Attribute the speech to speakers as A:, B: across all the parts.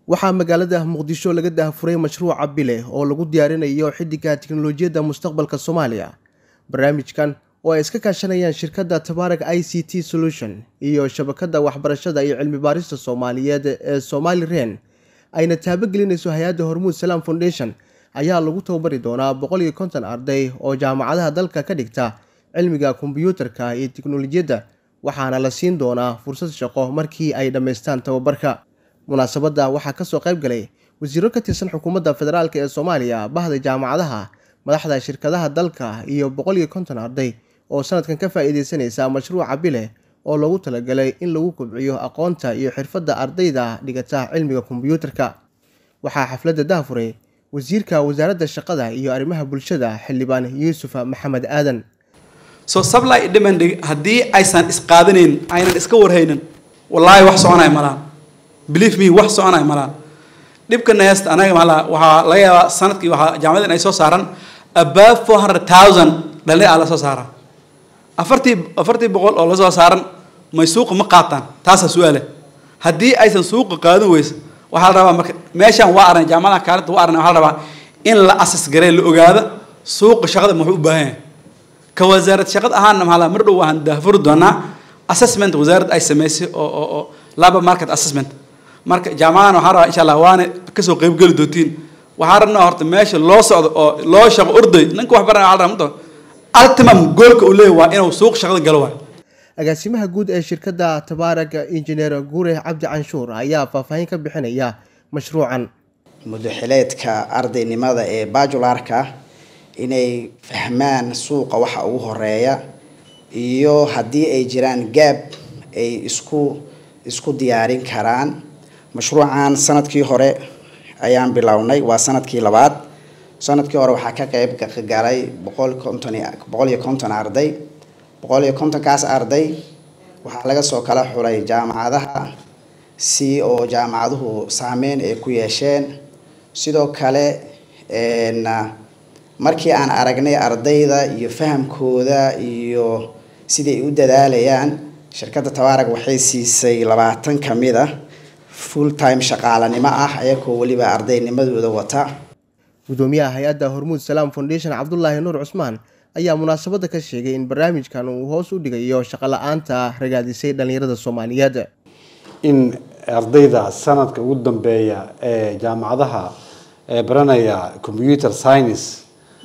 A: waxaa magaalada muqdisho laga daahfuray mashruuca bile oo lagu diyaarinayo xidiga tiknolojiyadda mustaqbalka soomaaliya barnaamijkan oo ay iska kaashanayaan shirkadda tabaarag i c t solution iyo shabakadda waxbarashada iyo cilmi baarista soomaaliyeed ee somali ren ayna taabogelinayso hay-adda hormuud salaam foundation ayaa lagu tababari doonaa boqol iyo konton arday oo jaamacadaha dalka ka dhigta cilmiga kombiyuutarka iyo tiknolojiyadda waxaana la siin doonaa fursad shaqo markii ay dhammaystaan tababarka munaasabadda waxaa kasoo qayb galay wasiiro ka tirsan xukuumadda federaalk ee soomaaliya bahda jaamacadaha madaxda shirkadaha dalka iyo boqol iyo konton arday oo sanadkan ka faa-iideysanaysa mashruuca bile oo loogu talagalay in lagu kobciyo aqoonta iyo xirfadda ardayda dhigata cilmiga kombiyuutarka waxaa xafladda daafuray wasiirka wasaaradda shaqada iyo arrimaha bulshada xildhibaan yuusuf maxamed aadan
B: so supply demand haddii aysan isqaadanayn aynan iska warhaynin wallaahi wax soconaya malaan believe me wax soconaya malaan dhibkana heesta anaga maala waxaa laga yaabaa sanadkii waxaa jaamacadan ay soo saaran above four hundred thousand dhalin aa la soo saaraa afartii afartii boqol oo lasoo saaran may suuqa ma qaataan taasaa su-aale haddii aysan suuqa qaadan weysa waxaa la rabaa marka meeshaan waa arnay jaamacada kaalinta waa arnay waxaa la rabaa in la asas garee la ogaado suuqa shaqada muxuu u baahan yahay ka wasaarad shaqad ahaana maxaa la mar dhow waxaan daafuri doonaa assessment wasaaradda ay sameysay oo oo oo labor market assessment marka jaamacadan waxaa rabaa insha allah waana kasoo qeybgeli doontiin waxaa rabnaa horta meesha loo socdo oo loo shaqo orday ninka wax baranaya waxaa rabaa ultimum goolka uu leeyahy waa inuu suuq shaqada galo waay
A: agaasimaha guud ee shirkadda tabaarag injineer guure cabdi canshuur ayaa faahfaahin ka bixinaya mashruucan
C: mudaxileedka ardaynimada ee bajularka inay fahmaan suuqa waxa ugu horeeya iyo haddii ay jiraan gaab ay isku isku diyaarin karaan mashruucan sanadkii hore ayaan bilownay waa sanadkii labaad sanadkii hore waxaa ka qeyb galay boqol konton boqol iyo konton arday boqol iyo kontonkaas arday waxaa laga soo kala xulay jaamacadaha si oo jaamacaduhu saameyn ay ku yeesheen sidoo kale markii aan aragnay ardayda iyo fahamkooda iyo siday u dadaalayaan shirkadda tabaarag waxay siisay labaatan ka mid a full time shaqaalanimo ah ayagoo weliba ardaynimadooda wata
A: gudoomiyaha hay-adda hormuud salaam foundation cabdulaahi nuur cusmaan ayaa munaasabadda ka sheegay in barnaamijkan uu hoos u dhigayo shaqo la-aanta ragaadisay dhallinyarada soomaaliyeed
D: in ardayda sanadka ugu dambeeya ee jaamacadaha ee baranaya computer science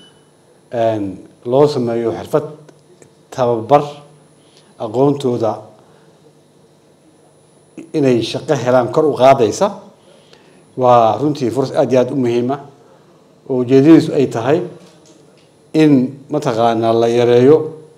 D: loo sameeyo xirfad tababar aqoontooda inay shaqo helaan kor u qaadaysa waa runtii furas aada iyo aada u muhiima oo ujeedadiisu ay tahay in mataqaanaa la yareeyo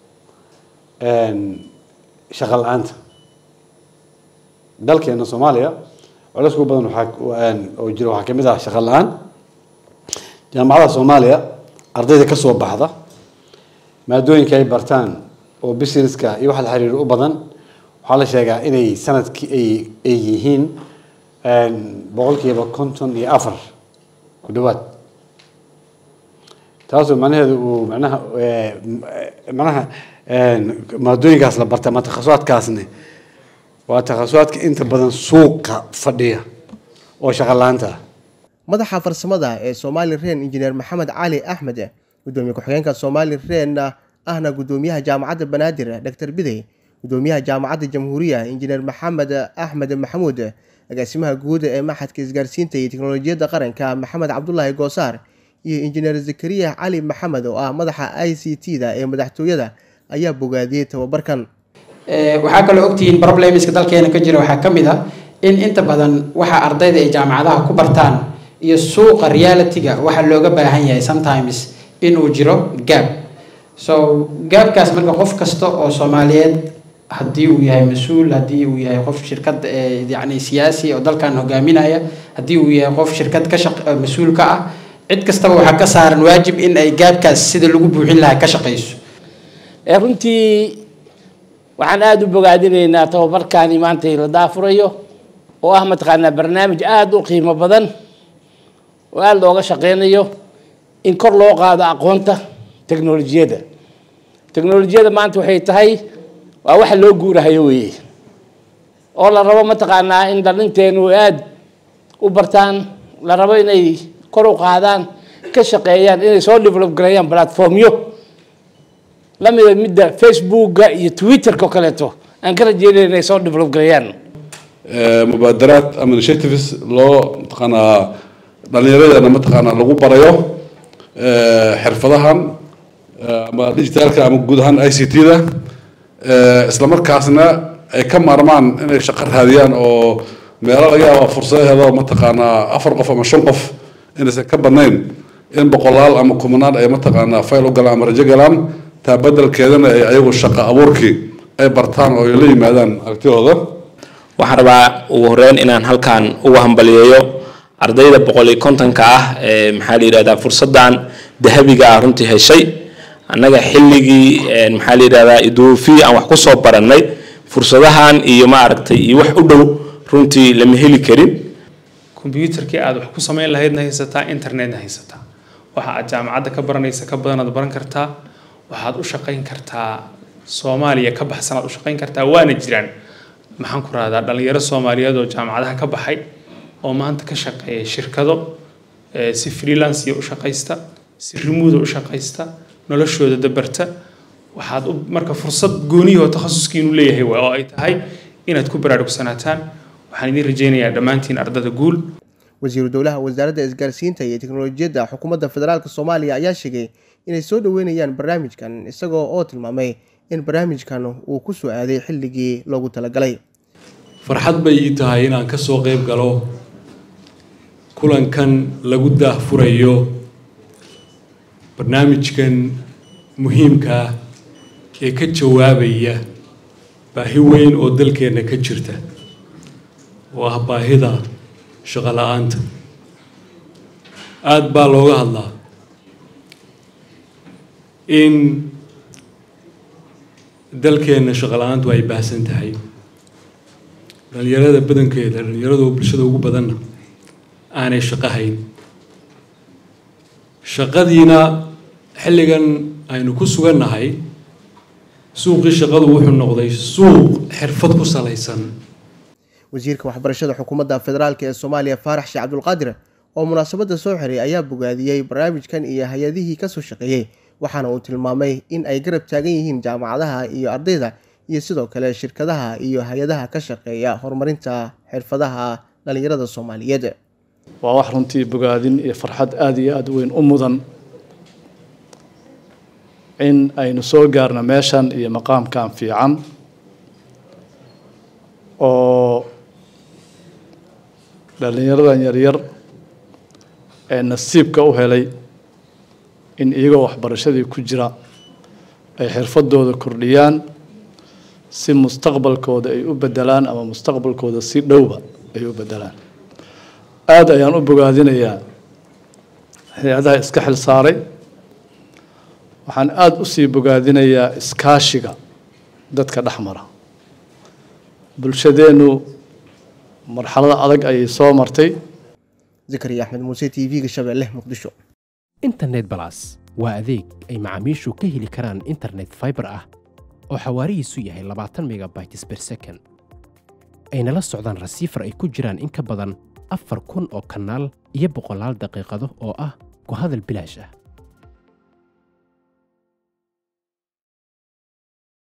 D: shaqo la-aanta dalkeena soomaaliya culays ugu badan waxaa oo jira waxaa kamid ah shaqo la-aan jaamacadaha soomaaliya ardayda ka soo baxda maadooyinka ay bartaan oo businesska iyo waxa la xiriir u badan waxaa la sheegaa inay sanadkii ay ay yihiin boqolkiiba konton iyo afar ku dhawaad taasoo macnaheedu uu manaha manaha maadooyinkaas la barta ama takhasusaadkaasni waa takhasusaadka inta badan suuqa fadhiya oo shaqo la-aanta ah
A: madaxa farsamada ee somali ren injineer maxamed cali axmed gudoomiye ku-xigeenka somali ren ahna gudoomiyaha jaamacadda banaadir doctor bidey gudoomiyaha jaamacadda jamhuuriya injineer maxamed axmed maxamuud agaasimaha guud ee maxadka isgaarsiinta iyo teknolojiyadda qaranka maxamed cabdulaahi goosaar iyo injineer zakariya cali maxamed oo ah madaxa i c t da ee madaxtooyada ayaa bogaadiyey tababarkan
E: waxaa kaloo ogtihiin problemska dalkeena ka jira waxaa ka mid a in inta badan waxa ardayda ay jaamacadaha ku bartaan iyo suuqa realityga waxaa looga baahan yahay sometimes inuu jiro gaab so gaabkaas marka qof kasta oo soomaaliyeed haddii uu yahay mas-uul haddii uu yahay qof shirkad yani siyaasi oo dalkan hogaaminaya haddii uu yahay qof shirkad ka shaq mas-uul ka ah cid kastaba waxaa ka saaran waajib in ay gaabkaas sida lagu buuxin lahaa ka shaqayso
F: runtii waxaan aada u bogaadinaynaa tababarkaani maanta la daafurayo oo ah mataqaanaa barnaamij aada u qiimo badan oo aada looga shaqeynayo in kor loo qaado aqoonta teknolojiyadda teknolojiyadda maanta waxay tahay waa waxa loo guurahayo weeye oo la rabo mataqaanaa in dhalinteenu aada u bartaan la rabo inay kor u qaadaan ka shaqeeyaan inay soo develop gareeyaan platformyo lamida midda facebooka iyo twitterka oo kaleeto aan ka rajeynaya inay soo develop gareeyaan
G: mubaadaraad ama initiatives loo mataqaanaa dhallinyaradana mataqaanaa lagu barayo xirfadahan ama digitaalka ama guud ahaan i c t da isla markaasna ay ka maarmaan inay shaqo raadiyaan oo meelo laga yaaba fursadaheeda mataqaanaa afar qof ama shan qof inaysan ka badnayn in boqolaal ama kumanaan ay mataqaanaa fayl u galaan ama rajo galaan taa bedelkeedana ay ayagu shaqo abuurkii ay bartaan oo ay la yimaadaan aragtidooda
H: waxaan rabaa ugu horeyn inaan halkan ugu hambaliyeeyo ardayda boqol iyo kontonka ah ee maxaa la yidhahdaa fursaddan dahabiga ah runtii heshay annaga xilligii maxaa la yidhahdaa iduufi aan wax kusoo barannay fursadahan iyo maaragtay iyo wax u dhow runtii lama heli karin
I: kombyuutarkii aad wax ku samayn lahaydna haysataa internetna haysataa waxa aad jaamacadda ka baranaysa ka badanaad baran kartaa waxaad u shaqayn kartaa soomaaliya ka baxsanaad u shaqayn kartaa waana jiraan maxaan ku rahdaa dhalinyaro soomaaliyeed oo jaamacadaha ka baxay oo maanta ka shaqeeya shirkado si freelanceiya u shaqaysta si remuuda u shaqaysta noloshooda dabarta waxaad u marka fursad gooniyahoo takhasuskiinu leeyahay waa oo ay tahay inaad ku baraarugsanataan waxaan idiin rajaynayaa dhammaantiin ardada guul
A: wasiiru dowlaha wasaaradda isgaarsiinta iyo teknolojiyadda xukuumadda federaalk soomaaliya ayaa sheegay inay soo dhoweynayaan barnaamijkan isagoo oo tilmaamay in barnaamijkan uu ku soo aaday xilligii loogu talagalay
J: farxad bay ii tahay inaan ka soo qayb galo kulankan lagu daahfurayo barnaamijkan muhiimka ah ee ka jawaabaya baahi weyn oo dalkeenna ka jirta oo ah baahida shaqo la-aanta aada baa looga hadlaa in dalkeenna shaqo la-aantu ay baahsan tahay dhalinyarada badankeeda dhalinyarada oo bulshada ugu badanna aanay shaqo hayn shaqadiina xilligan aynu ku sugannahay suuqii shaqadu wuxuu noqday suuq xirfad ku salaysan
A: wasiirka waxbarashada xukuumadda federaalk ee soomaaliya faarax sheekh cabdulqaadir oo munaasabadda soo xiray ayaa bogaadiyey barnaamijkan iyo hay-adihii kasoo shaqeeyey waxaana uu tilmaamay in ay garab taagan yihiin jaamacadaha iyo ardayda iyo sidoo kale shirkadaha iyo hay-adaha ka shaqeeya horumarinta xirfadaha dhalinyarada soomaaliyeed
K: waa wax runtii bogaadin iyo farxad aada iyo aada weyn u mudan in aynu soo gaarno meeshan iyo maqaamkan fiican oo dhalinyaradan yaryar ee nasiibka u helay in iyagoo waxbarashadii ku jira ay xirfadooda kordhiyaan si mustaqbalkooda ay u bedelaan ama mustaqbalkooda si dhowba ay u bedelaan aada ayaan u bogaadinayaa hay-adaha iska xil saaray waxaan aada usii bogaadinayaa iskaashiga dadka dhex mara bulshadeennu marxalada adag ayay soo martay
A: zakariya axmed muuse t v-ga shabeelle muqdisho
L: internet balas waa adeeg ay macaamiishu ka heli karaan internet fiber ah oo xawaarihiisu yahay labaatan megabytes ber second ayna la socdaan rasiifar ay ku jiraan in ka badan afar kun oo kanaal iyo boqolaal daqiiqado oo ah ku hadal bilaash ah